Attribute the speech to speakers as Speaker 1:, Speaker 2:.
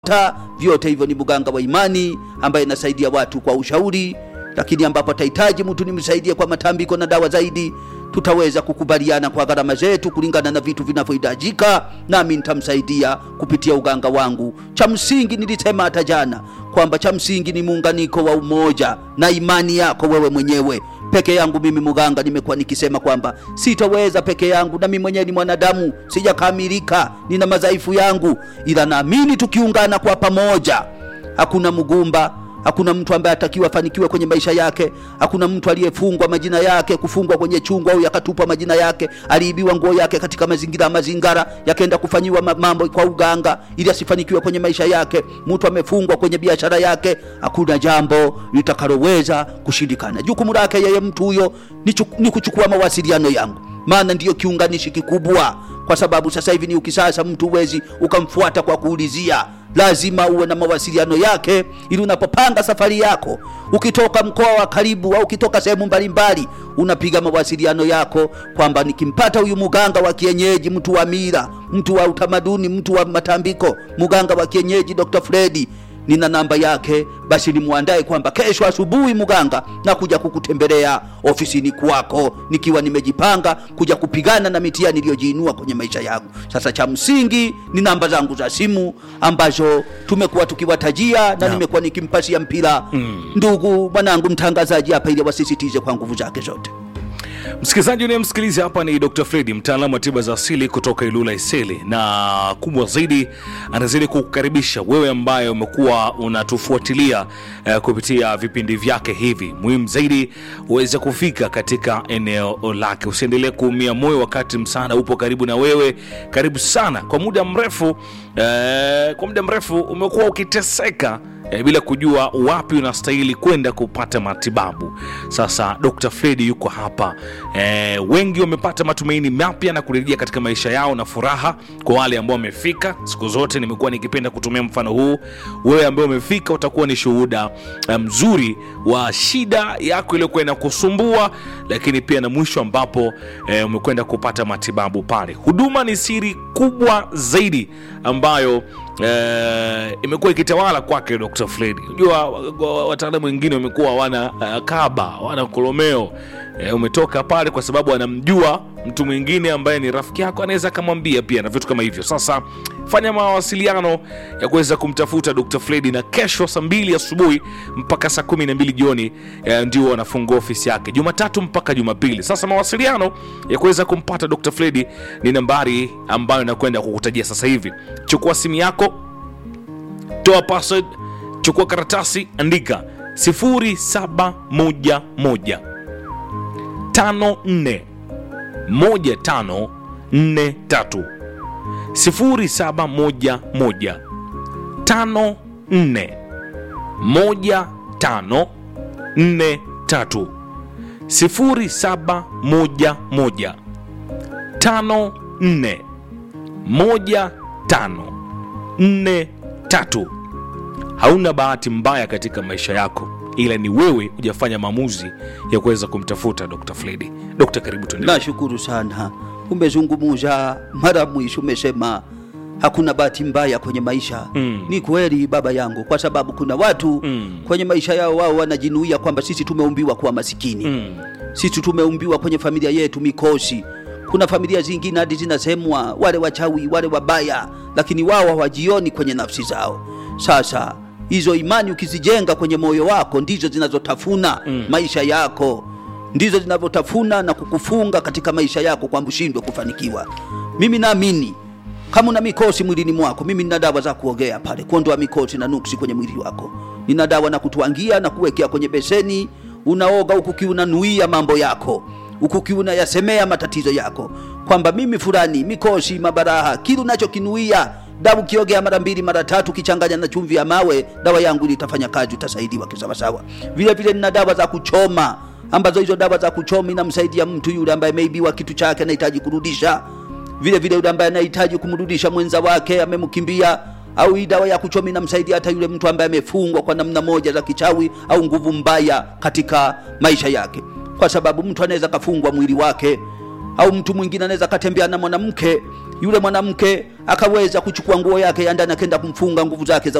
Speaker 1: ta vyote hivyo ni mganga wa imani ambaye inasaidia watu kwa ushauri, lakini ambapo atahitaji mtu nimsaidie kwa matambiko na dawa zaidi, tutaweza kukubaliana kwa gharama zetu kulingana na vitu vinavyohitajika, nami nitamsaidia kupitia uganga wangu. Cha msingi nilisema hata jana kwamba cha msingi ni muunganiko wa umoja na imani yako wewe mwenyewe peke yangu mimi muganga nimekuwa nikisema kwamba sitaweza peke yangu, na mimi mwenyewe ni mwanadamu, sijakamilika, nina madhaifu yangu, ila naamini tukiungana kwa pamoja, hakuna mgumba, hakuna mtu ambaye atakiwa afanikiwe kwenye maisha yake. Hakuna mtu aliyefungwa majina yake kufungwa kwenye chungu au yakatupwa majina yake, aliibiwa nguo yake katika mazingira mazingara, yakaenda kufanyiwa ma- mambo kwa uganga ili asifanikiwe kwenye maisha yake. Mtu amefungwa kwenye biashara yake, hakuna jambo litakaloweza kushindikana. Jukumu lake yeye mtu huyo ni, chu- ni kuchukua mawasiliano yangu, maana ndiyo kiunganishi kikubwa, kwa sababu sasa hivi ni ukisasa, mtu huwezi ukamfuata kwa kuulizia lazima uwe na mawasiliano yake ili unapopanga safari yako ukitoka mkoa wa karibu au ukitoka sehemu mbalimbali unapiga mawasiliano yako kwamba nikimpata huyu muganga wa kienyeji mtu wa mila mtu wa utamaduni mtu wa matambiko muganga wa kienyeji dr fredi nina namba yake basi nimwandae kwamba kesho asubuhi muganga na kuja kukutembelea ofisini kwako nikiwa nimejipanga kuja kupigana na mitihani niliyojiinua kwenye maisha yangu sasa cha msingi ni namba zangu za simu ambazo tumekuwa tukiwatajia na nimekuwa nikimpasia mpira ndugu mwanangu mtangazaji hapa ili wasisitize kwa nguvu zake zote
Speaker 2: Msikilizaji unayemsikiliza hapa ni Dr. Fredi, mtaalamu wa tiba za asili kutoka Ilula Iseli, na kubwa zaidi anazidi kukukaribisha wewe ambaye umekuwa unatufuatilia eh, kupitia vipindi vyake hivi. Muhimu zaidi uweze kufika katika eneo lake, usiendelee kuumia moyo wakati msaada upo karibu na wewe. Karibu sana. Kwa muda mrefu eh, kwa muda mrefu umekuwa ukiteseka e, bila kujua wapi unastahili kwenda kupata matibabu. Sasa Dr. Fredi yuko hapa e, wengi wamepata matumaini mapya na kurejea katika maisha yao na furaha. Kwa wale ambao wamefika, siku zote nimekuwa nikipenda kutumia mfano huu. Wewe ambaye umefika utakuwa ni shuhuda eh, mzuri wa shida yako iliyokuwa inakusumbua, lakini pia na mwisho ambapo e, umekwenda kupata matibabu pale. Huduma ni siri kubwa zaidi ambayo eh, imekuwa ikitawala kwake Dr. Fredi. Unajua wa- wa- wataalamu wengine wamekuwa wana uh, kaba wana kolomeo eh, umetoka pale kwa sababu anamjua mtu mwingine ambaye ni rafiki yako, anaweza akamwambia pia na vitu kama hivyo. Sasa fanya mawasiliano ya kuweza kumtafuta Dr. Fredi, na kesho saa mbili asubuhi mpaka saa kumi na mbili jioni eh, ndio wanafungua ofisi yake Jumatatu mpaka Jumapili. Sasa mawasiliano ya kuweza kumpata Dr. Fredi ni nambari ambayo nakwenda kukutajia sasa hivi. Chukua simu yako toa password, chukua karatasi, andika 0711 54 1543 0711 54 1543 0711 54 1543 hauna bahati mbaya katika maisha yako ila ni wewe hujafanya maamuzi ya kuweza kumtafuta dr fledi dr karibu tuendelee
Speaker 1: nashukuru sana umezungumuza mara mwisho umesema hakuna bahati mbaya kwenye maisha
Speaker 2: Mm.
Speaker 1: ni kweli baba yangu kwa sababu kuna watu
Speaker 2: Mm.
Speaker 1: kwenye maisha yao wao wanajinuia kwamba sisi tumeumbiwa kuwa masikini
Speaker 2: Mm.
Speaker 1: sisi tumeumbiwa kwenye familia yetu mikosi kuna familia zingine hadi zinasemwa wale wachawi wale wabaya lakini wao hawajioni kwenye nafsi zao sasa hizo imani ukizijenga kwenye moyo wako ndizo zinazotafuna mm. maisha yako ndizo zinavyotafuna na kukufunga katika maisha yako kwamba ushindwe kufanikiwa mimi naamini kama una mikosi mwilini mwako mimi nina dawa za kuogea pale kuondoa mikosi na nuksi kwenye mwili wako nina dawa na kutwangia na kuwekea kwenye beseni unaoga huku kiunanuia mambo yako huku kiunayasemea matatizo yako kwamba mimi fulani mikosi mabaraha kile unachokinuia dawa ukiogea mara mbili mara tatu ukichanganya na chumvi ya mawe dawa yangu ili itafanya kazi utasaidiwa kisawasawa vile vile nina dawa za kuchoma ambazo hizo dawa za kuchoma inamsaidia mtu yule ambaye ameibiwa kitu chake anahitaji kurudisha vile vile yule ambaye anahitaji kumrudisha mwenza wake amemkimbia au hii dawa ya kuchoma inamsaidia hata yule mtu ambaye amefungwa kwa namna moja za kichawi au nguvu mbaya katika maisha yake kwa sababu mtu anaweza kafungwa mwili wake au mtu mwingine anaweza katembea na mwanamke yule mwanamke akaweza kuchukua nguo yake ya ndani akenda kumfunga nguvu zake za